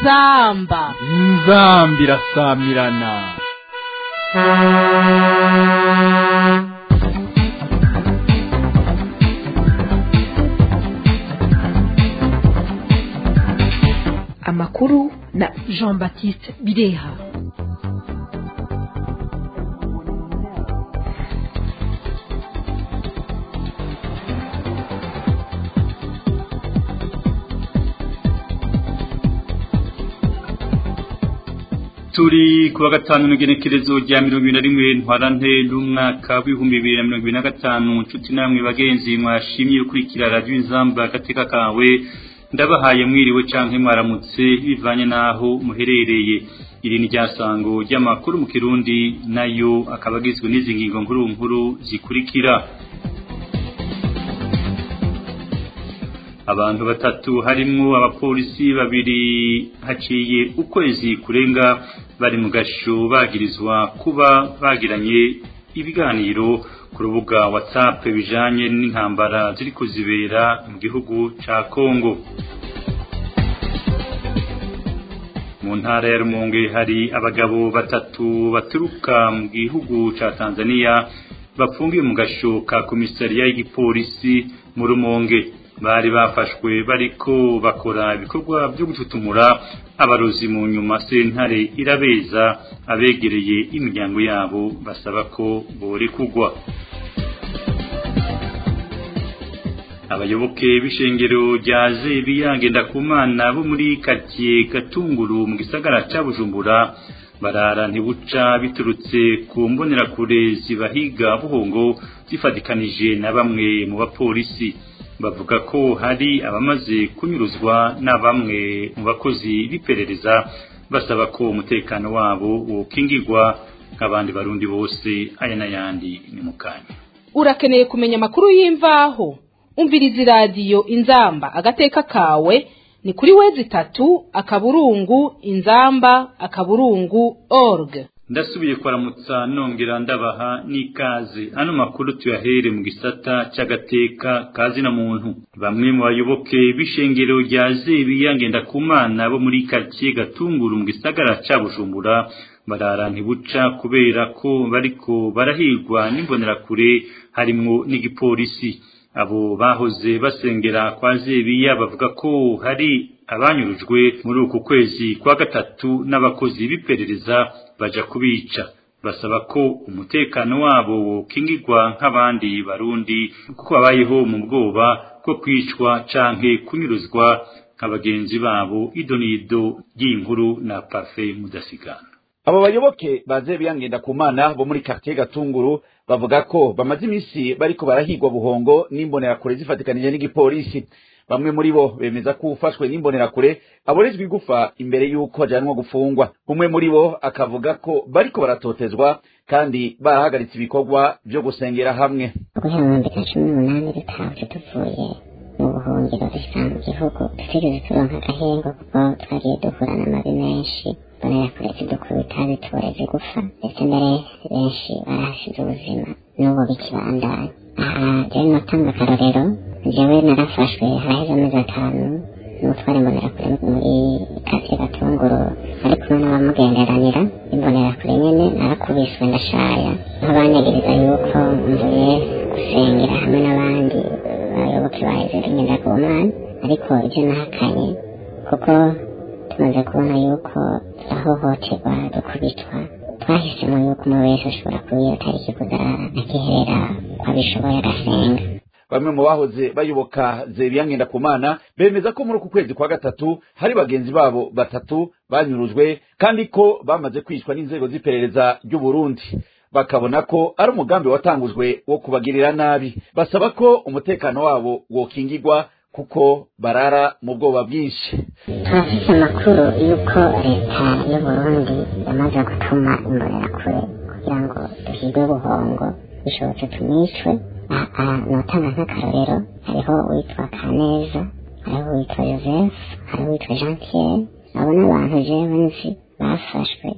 inzamba inzambi irasamirana amakuru na jean baptiste bireha turi kuwa gatanu n'igenekerezo rya mirongo ibiri na rimwe ntwarante n'umwaka w'ibihumbi bibiri na mirongo ibiri na gatanu nshuti namwe bagenzi mwashimye gukurikira radiyo inzamba agateka kawe ndabahaye mwiriwe canke mwaramutse bivanye n'aho muherereye iri ni ryasango ry'amakuru mu kirundi nayo akaba agizwe n'izi ngingo nkuru nkuru zikurikira abantu batatu harimwo abapolisi babiri haciye ukwezi kurenga bari mu gasho bagirizwa kuba bagiranye ibiganiro ku rubuga whatsapp bijanye n'intambara ziri kuzibera mu gihugu ca Kongo mu ntara ya Rumonge hari abagabo batatu baturuka mu gihugu ca Tanzania bafungiwe mu gasho ka komisariya y'igipolisi mu Rumonge bari bafashwe bariko bakora ibikorwa byo gututumura abarozi mu nyuma sentare irabeza abegereye imiryango yabo basaba ko borekugwa abayoboke b'ishengero rya zebiya ngendakumana bo muri karitsiye gatunguru mu gisagara ca bujumbura barara ntibuca biturutse ku mbonerakure zibahiga buhongo zifatikanije na bamwe mu bapolisi bavuga ko hari abamaze kunyuruzwa na bamwe mu bakozi b'iperereza basaba ko umutekano wabo wokingirwa nk'abandi barundi bose aya n'ayandi ni mu kanya urakeneye kumenya amakuru y'imvaho umviriza iradiyo inzamba agateka kawe ni kuri wezi itatu akaburungu inzamba akaburungu org ndasubiye kwaramutsa nongera ndabaha n'ikaze ano makuru tuyahere mu gisata c'agateka kazi na muntu bamwe mu bayoboke b'ishengero rya zebiya ngendakumana bo muri karitsiye gatunguru mu gisagara ca bujumbura barara ntibuca kubera ko bariko barahirwa n'imbonerakure harimwo n'igipolisi abo bahoze basengera kwa zebiya bavuga ko hari abanyurujwe muri uku kwezi kwa gatatu n'abakozi b'iperereza baja kubica basaba ko umutekano wabo wokingirwa nk'abandi barundi kuko babayeho mu bwoba bwo kwicwa canke kunyuruzwa nk'abagenzi babo idonido ry'inkuru na pafe mudasigana abo bayoboke baze biyangenda ku mana bo muri quartier gatunguru bavuga ko bamaze iminsi bariko barahigwa buhongo n'imbonerakure zifatikanije n'igipolisi bamwe muri bo bemeza ko ufashwe n'imbonerakure aborejwe igufa imbere y'uko ajanwa gufungwa umwe muri bo akavuga ko bariko baratotezwa kandi barahagaritse ibikorwa vyo gusengera hamwe guhera mu bibiri na cumi n'umunani dutahutse tuvuye mu buhungiro dushika mu gihugu tutigeze turonka agahengo kuko twagiye duhura n'amabi menshi mbonerakure zidukubita zituboreza igufa ndetse mbere benshi barahasize ubuzima n'ubu bikibandanya aha jewe notanga akarorero jewe narafashwe haraheze amezi atanu n'utwara imbonerakure muri kasiye gatunguru ari kumwe n'abamugenderanira imbonerakure nyene narakubiswe ndashaya aho banyagiriza yuko mvuye gusengera hamwe n'abandi bayoboke ba ezeri ngendakumana ariko ivyo nahakanye kuko tumaze kubona yuko ahohoterwa dukubitwa twahisemo yuko umwe wese ashobora kuba iyo tariki kuzarara akiherera ko abishoboye agasenga bamwe mu bahoze bayoboka zebiya ngendakumana bemeza ko muri uku kwezi kwa gatatu hari bagenzi babo batatu banyurujwe kandi ko bamaze kwicwa n'inzego z'iperereza ry'u Burundi bakabona ko ari umugambi watangujwe wo kubagirira nabi basaba ko umutekano wabo wokingirwa kuko barara mu bwoba bwinshi turafise amakuru y'uko leta y'uburundi yamaze gutuma imbonerakure kugira ngo duhigwe buhongo bishobotse tunicwe notanga nk'akarorero hariho uwitwa kaneza hariho uwitwa joseph hariho uwitwa jean pierre abo n'abantu jewe nzi bafashwe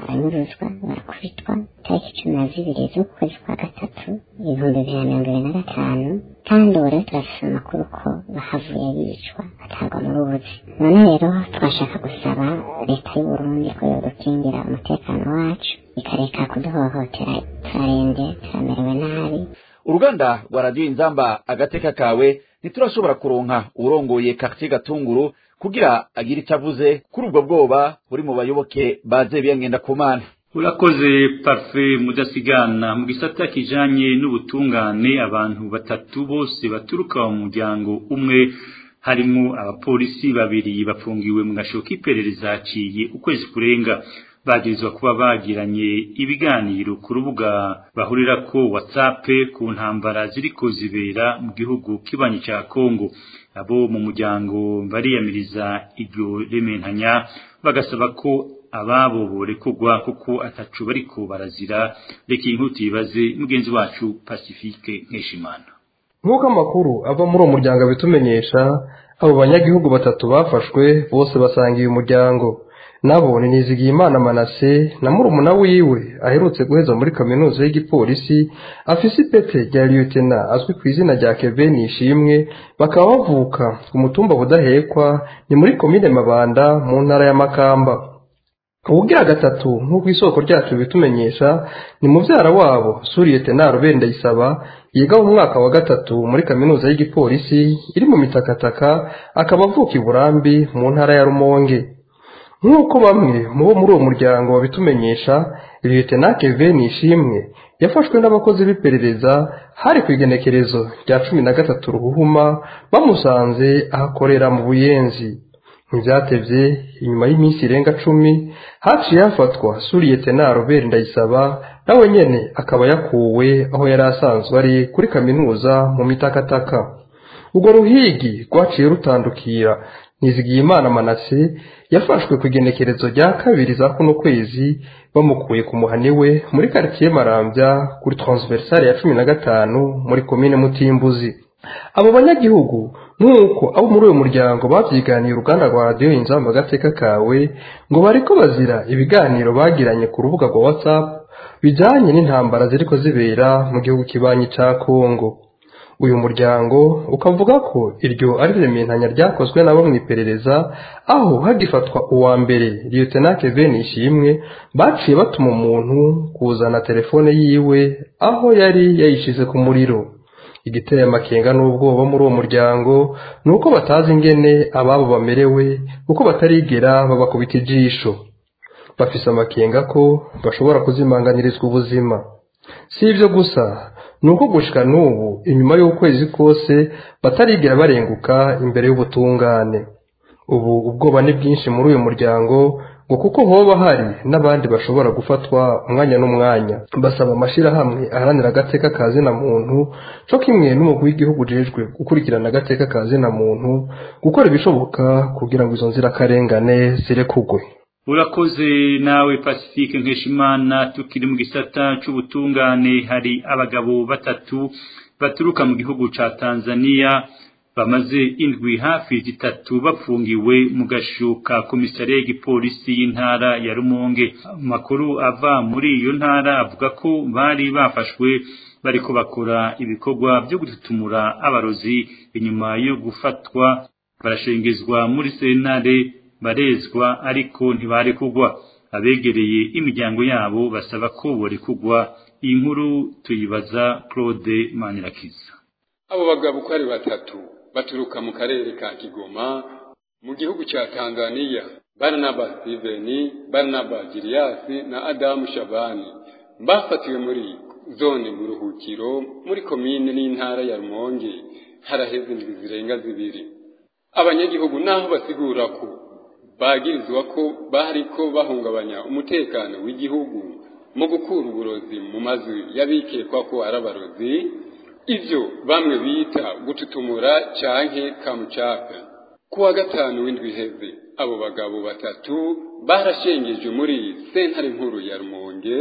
baranyuruzwa barakubitwa tariki cumi na zibiri z'ukwezi kwa gatatu ibihumbi bibiri na mirongo ibiri na gatanu kandi ubu rero turafise amakuru ko bahavuye bicwa batagwa mu rubuzi none rero twashaka gusaba leta y'uburundi ko yodukingira umutekano wacu ikareka kuduhohotera turarembye turamerewe nabi uruganda rwa radiyo inzamba agateka kawe ntiturashobora kuronka urongoye quartier gatunguru kugira agire icyo avuze kuri ubwo bwoba buri mu bayoboke baze biyangenda ku mana urakoze parufe mudasigana mu gisata kijanye n'ubutungane abantu batatu bose baturuka mu muryango umwe harimo abapolisi babiri bafungiwe mu gasho k'iperereza haciye ukwezi kurenga bagirizwa kuba bagiranye ibiganiro ku rubuga bahurira ko WhatsApp ku ntambara ziriko zibera mu gihugu kibanyi ca Kongo abo mu muryango bariyamiriza iryo rementanya bagasaba ko ababo borekugwa kuko atacu bariko barazira reka inkuti ibaze mugenzi wacu Pacifique Nkeshimana nk'uko amakuru ava muri uwo muryango abitumenyesha abo banyagihugu batatu bafashwe bose basangiye umuryango nabo ni Nizigiyimana Manase na murumuna wiwe aherutse guheza muri kaminuza y'igipolisi afise ipete rya lieutenant azwi ku izina rya Kevin Ishimwe bakaba bavuka ku mutumba budahekwa ni muri komine Mabanda mu ntara ya Makamba ubugira gatatu nk'uko isoko ryacu bitumenyesha ni muvyara wabo Suriye Tenaro Bendayisaba yiga mu mwaka wa gatatu muri kaminuza y'igipolisi iri mu mitakataka akaba avuka i Burambi mu ntara ya Rumonge nk'uko bamwe mu bo muri uwo muryango babitumenyesha Lieutenant Kevin Ishimwe yafashwe n'abakozi b'iperereza hari ku igenekerezo rya cumi na gatatu ruhuhuma bamusanze ahakorera mu buyenzi ntibyatevye inyuma y'iminsi irenga cumi haciye hafatwa Suriye Tenaro Robert Ndayisaba nawe nyene akaba yakuwe aho yari asanzwe ari kuri kaminuza mu mitakataka urwo ruhigi rwaciye rutandukira Nizigiyimana Manase yafashwe ku igenekerezo rya kabiri za kuno kwezi bamukuye ku muhani we muri quartier Marambya kuri transversale ya cumi na gatanu muri komine Mutimbuzi abo banyagihugu nk'uko abo muri uwo muryango babyiganiye uruganda rwa radiyo inzamba agateka kawe ngo bariko bazira ibiganiro bagiranye ku rubuga rwa whatsapp bijanye n'intambara ziriko zibera mu gihugu kibanyi ca kongo uyu muryango ukavuga ko iryo ari rementanya ryakozwe nabo mu iperereza aho hagifatwa uwa mbere lieutenant Kevin Ishimwe baciye batuma umuntu kuzana telefone yiwe aho yari yayishize ku muriro igiteye amakenga n'ubwoba muri uwo muryango ni uko batazi ingene ababo bamerewe kuko batarigera babakubita ijisho bafise amakenga ko bashobora kuzimanganirizwa ubuzima si ibyo gusa ni uko gushika n'ubu inyuma y'ukwezi kose batarigera barenguka imbere y'ubutungane ubu ubwoba ni bwinshi muri uyu muryango ngo kuko hoba hari n'abandi bashobora gufatwa umwanya n'umwanya basaba amashyirahamwe aharanira agateka ka zina muntu co kimwe n'umugwi w'igihugu ujejwe gukurikirana agateka ka zina muntu gukora ibishoboka kugira ngo izo nzirakarengane zirekugwe urakoze nawe pacifique nkeshimana tukiri mu gisata c'ubutungane hari abagabo batatu baturuka mu gihugu ca tanzania bamaze indwi hafi zitatu bapfungiwe mu gashuka komisariya y'igipolisi y'intara ya rumonge amakuru ava muri iyo ntara avuga ko bari bafashwe bariko bakora ibikorwa byo gututumura abarozi inyuma yo gufatwa barashengezwa muri sentare barezwa ariko ntibarekugwa abegereye imiryango yabo basaba ko borekugwa iyi nkuru tuyibaza claude manirakiza abo bagabo uko ari batatu baturuka mu karere ka kigoma mu gihugu cya tanzania baranaba stiveni baranaba giriyasi na adamu shabani bafatiwe muri zone mu ruhukiro muri komine n'intara ya rumonge haraheze indwi zirenga zibiri abanyagihugu naho basigura ko bagirizwa ko bariko bahungabanya umutekano w'igihugu mu gukura uburozi mu mazu y'abikekwa ko ari abarozi ivyo bamwe bita gututumura canke kamucaka kuwa gatanu w'indwi iheze abo bagabo batatu barashengeje muri sentare nkuru ya rumonge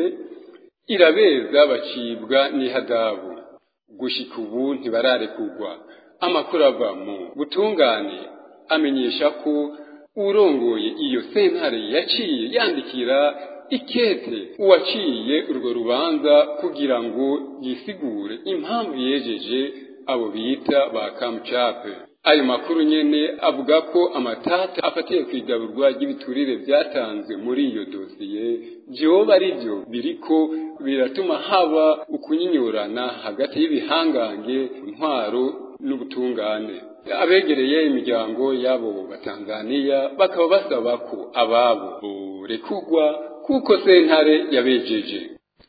irabeza bacibwa n'ihadabu gushika ubu ntibararekugwa amakuru ava mu butungane amenyesha ko urongoye iyo sentare yaciye yandikira ikete uwaciye urwo rubanza kugira ngo yisigure impamvu yejeje abo bita ba kamucape ayo makuru nyene avuga ko amatata afatiye ku igaburwa ry'ibiturire byatanzwe muri iyo dosiye vyoba ari vyo biriko biratuma haba ukunyinyurana hagati y'ibihangange intwaro n'ubutungane abegereye imiryango y'abo batanzaniya bakaba basaba ko ababo borekugwa kuko sentare yabejeje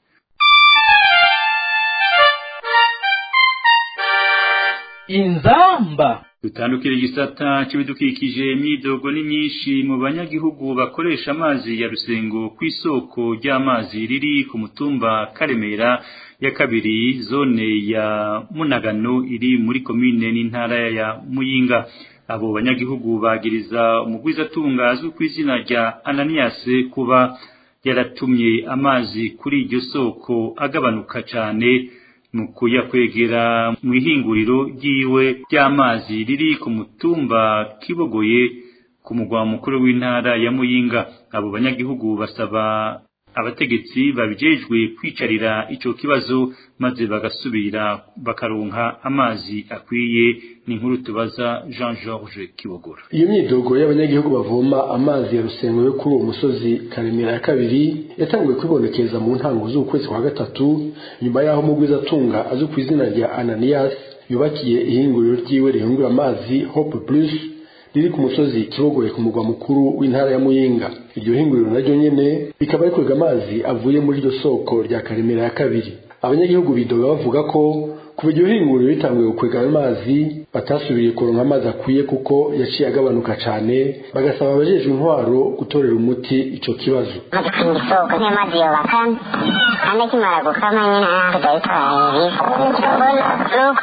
inzamba dutandukira igisata cy'ibidukikije imyidogo ni myinshi mu banyagihugu bakoresha amazi ya rusengo ku isoko ry'amazi riri ku mutumba karemera ya kabiri zone ya munagano iri muri komine n'intara ya muyinga abo banyagihugu bagiriza umugwizatunga azwi ku izina rya ananiyase kuba yaratumye amazi kuri iryo soko agabanuka cyane mu kuyakwegera mu ihinguriro ryiwe ry'amazi riri ku mutumba kibogoye ku mugwa mukuru w'intara ya muyinga abo banyagihugu basaba abategetsi babijejwe kwicarira ico kibazo maze bagasubira bakaronka amazi akwiye ni inkuru tubaza Jean Georges Kibogora iyo myidogo y'abanyagihugu bavoma amazi ya rusengo yo kuri uwo musozi karemera ya kabiri yatanguye kwibonekeza mu ntango z'ukwezi kwa gatatu nyuma y'aho mugwizatunga azwi ku izina rya Ananias yubakiye ihinguriro ryiwe rihingura amazi Hope Plus riri ku musozi kibogoye ku mugwa mukuru w'intara ya muyinga iryo hinguriro naryo nyene rikaba rikwega amazi avuye muri iryo soko rya karemera ya kabiri abanyagihugu bidoga bavuga ko kuva iryo hinguriro ritanguye gukwega amazi batasubiriye kuronka amazi akwiye kuko yaciye agabanuka cane bagasaba abajejwe intwaro gutorera umuti ico kibazo maze ku isoko nk'amazi yubaka kandi akimara gukama nyine natwe twari twaye nuko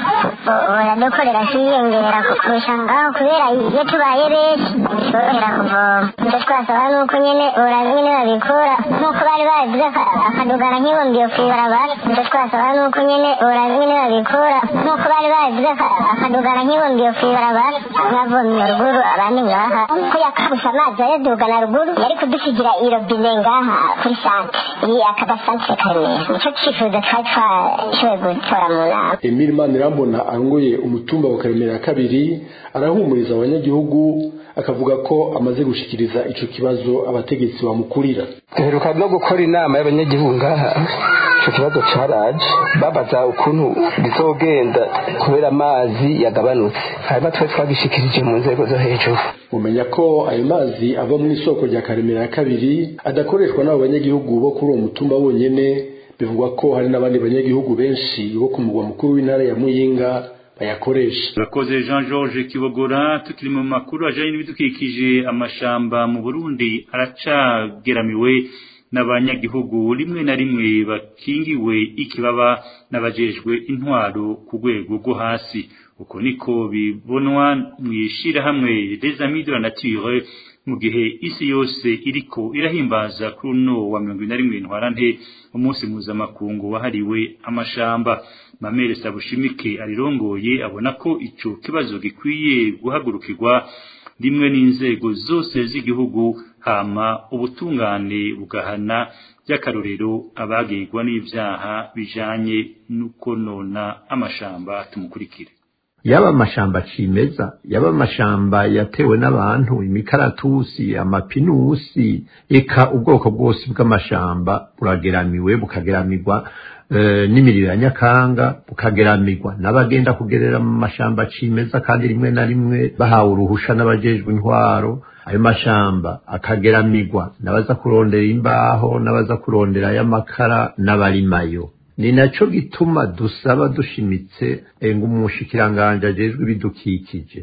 baradukorera kwiyongera kurusha ngaho kubera iyo tubaye benshi bitworohera kuvoma icyo twasaba ni uko nyine urazi nyine babikura nk'uko bari babivuze akadugana nk'ibumbiye ku ibarabara icyo twasaba ni uko nyine urazi nyine babikura nk'uko bari babivuze akadugana nk'ibumbiye ku ibarabara nkavomye ruguru abandi ngaha ko yakabusha amazi ayadugana ruguru yari kudusigira irobine ngaha kuri sante iyi akaba sante karemera nicyo cyifuzo twari twashoboye gutora mu nama Emile Manirambona arongoye umutumba wa Karemera ya kabiri arahumuriza abanyagihugu akavuga ko amaze gushikiriza ico kibazo abategetsi bamukurira duheruka no gukora inama y'abanyagihugu ngaha ico kibazo caraje babaza ukuntu bizogenda kubera amazi yagabanutse hanyuma twe twagishikirije mu nzego zo hejuru mumenya ko ayo mazi ava mu isoko rya Karemera ya kabiri adakoreshwa n'abo banyagihugu bo kuri uwo mutumba bonyene bivugwa ko hari n'abandi banyagihugu benshi bo ku mugwa mukuru w'intara ya Muyinga bayakoresha Urakoze Jean Georges Kibogora tukiri mu makuru ajanye n'ibidukikije amashamba mu Burundi aracageramiwe n'abanyagihugu rimwe na rimwe bakingiwe ikibaba n'abajejwe intwaro ku rwego rwo hasi uko niko bibonwa mu ishirahamwe des amis de la nature mu gihe isi yose iriko irahimbaza kuri uno wa mirongo na rimwe ntwarante umunsi mpuzamakungu wahariwe amashamba mamere sabushimike arirongoye abona ko ico kibazo gikwiye guhagurukirwa rimwe n'inzego zose z'igihugu hama ubutungane bugahana by'akarorero abagirwa n'ivyaha bijanye n'ukonona amashamba tumukurikire yaba amashamba cimeza yaba amashamba yatewe n'abantu imikaratusi amapinusi eka ubwoko bwose bw'amashamba burageramiwe bukageramirwa e, n'imiriro ya nyakanga bukageramirwa n'abagenda kugerera mu mashamba cimeza kandi rimwe na rimwe bahawe uruhusha n'abajejwe intwaro ayo mashamba akageramirwa n'abaza kurondera imbaho n'abaza kurondera y'amakara n'abarimayo ni naco gituma dusaba dushimitse ngo umushikiranganje ajejwe ibidukikije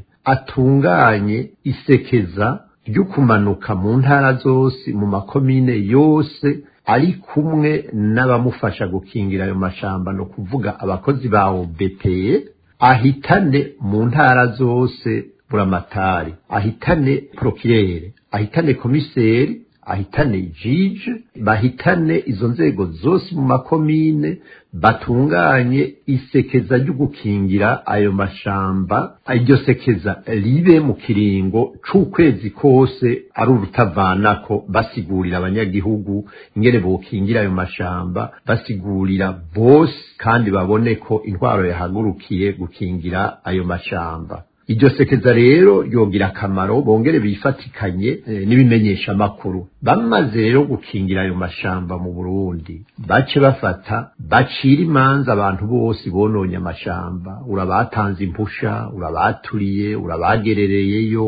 atunganye isekeza ryo kumanuka mu ntara zose mu makomine yose ari kumwe n'abamufasha gukingira ayo mashamba no kuvuga abakozi ba OBPE ahitane mu ntara zose buramatari ahitane prokirere ahitane komiseri ahitane jije bahitane izo nzego zose mu makomine batunganye isekeza ryo gukingira ayo mashamba iryo sekeza ribe mu kiringo c'ukwezi kose ari urutavanako basigurira abanyagihugu ingene bokingira ayo mashamba basigurira bose kandi babone ko intwaro yahagurukiye gukingira ayo mashamba iryo sekeza rero yogira akamaro bongere bifatikanye e, n'ibimenyesha amakuru bamaze rero gukingira ayo mashamba mu Burundi bace bafata bacira imanza abantu bose bononye amashamba urabatanze impusha urabaturiye urabagerereyeyo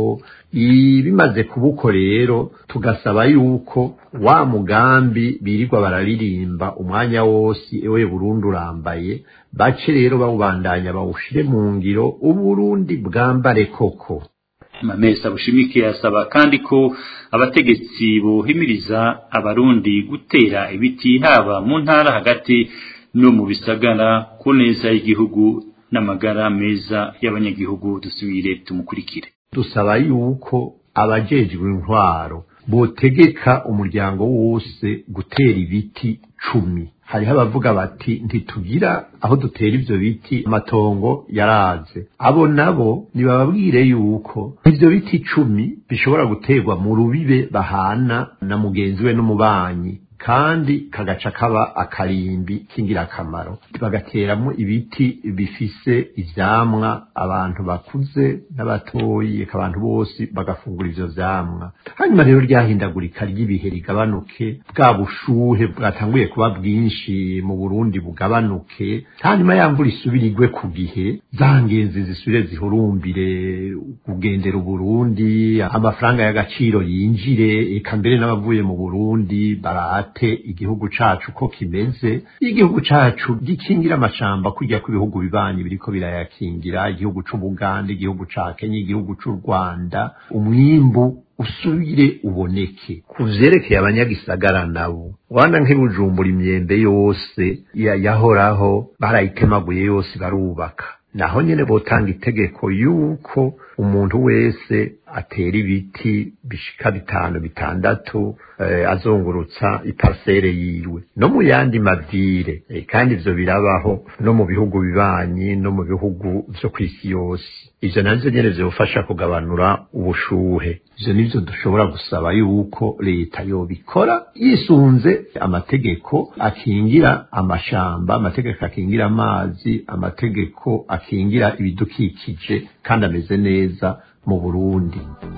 bimaze kubuko rero tugasaba yuko wa mugambi birirwa bararirimba umwanya wose ewe Burundi urambaye bace rero bawubandanya bawushire mu ngiro uburundi bwambare koko mamesa bushimike yasaba kandi ko abategetsi bohimiriza abarundi gutera ibiti haba mu ntara hagati no mu bisagara ku neza y'igihugu n'amagara meza y'abanyagihugu dusubire tumukurikire dusaba yuko abajejwe intwaro botegeka umuryango wose gutera ibiti cumi hariho abavuga bati ntitugira aho dutera ivyo biti amatongo yaraze abo nabo nibababwire yuko ivyo biti icumi bishobora guterwa mu rubibe bahana na mugenzi we n'umubanyi kandi kagaca kaba akarimbi k'ingirakamaro bagateramo ibiti bifise ivyamwa abantu bakuze n'abatoyi abantu bose bagafungura ivyo vyamwa hanyuma rero ryahindagurika ry'ibihe rigabanuke bwa bushuhe bwatanguye kuba bwinshi mu Burundi bugabanuke hanyuma ya mvura isubirirwe ku gihe za ngenzi zisubire zihurumbire kugendera Uburundi amafaranga y'agaciro yinjire eka mbere n'abavuye mu Burundi barate igihugu cacu ko kimeze igihugu cacu gikingira amashamba kujya ku bihugu bibanyi biriko birayakingira igihugu c'Ubuganda igihugu ca Kenya igihugu c'u Rwanda umwimbu usubire uboneke ku vyerekeye abanyagisagara nabo wana nk'ibujumbura imyembe yose yahoraho barayitemaguye yose barubaka naho nyene botanga itegeko yuko umuntu wese atera ibiti bishika bitanu bitandatu eh, azungurutsa iparsere yiwe no mu yandi mavire eh, kandi ivyo birabaho no mu bihugu bibanyi no mu bihugu vyo kw'isi yose ivyo navyo nyene vyofasha kugabanura ubushuhe ivyo nivyo dushobora gusaba yuko leta yobikora yisunze amategeko akingira amashamba amategeko akingira amazi amategeko akingira ibidukikije kandi ameze neza mu Burundi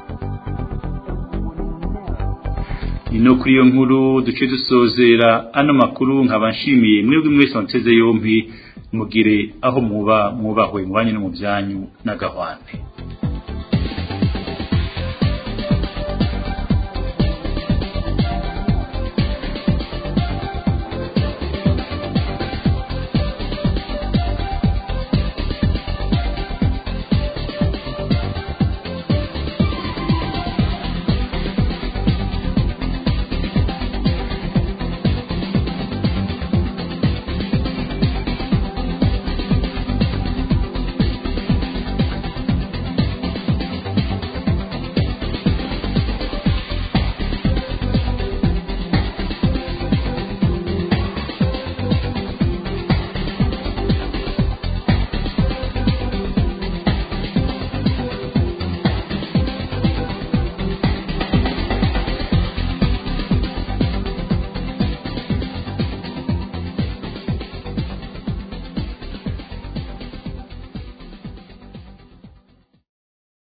ino kuri iyo nkuru duce dusozera ano makuru nkaba nshimiye mwebwe mwese muteze yompi mugire aho muba mwubahwe mu banyu no mu byanyu n'agahwane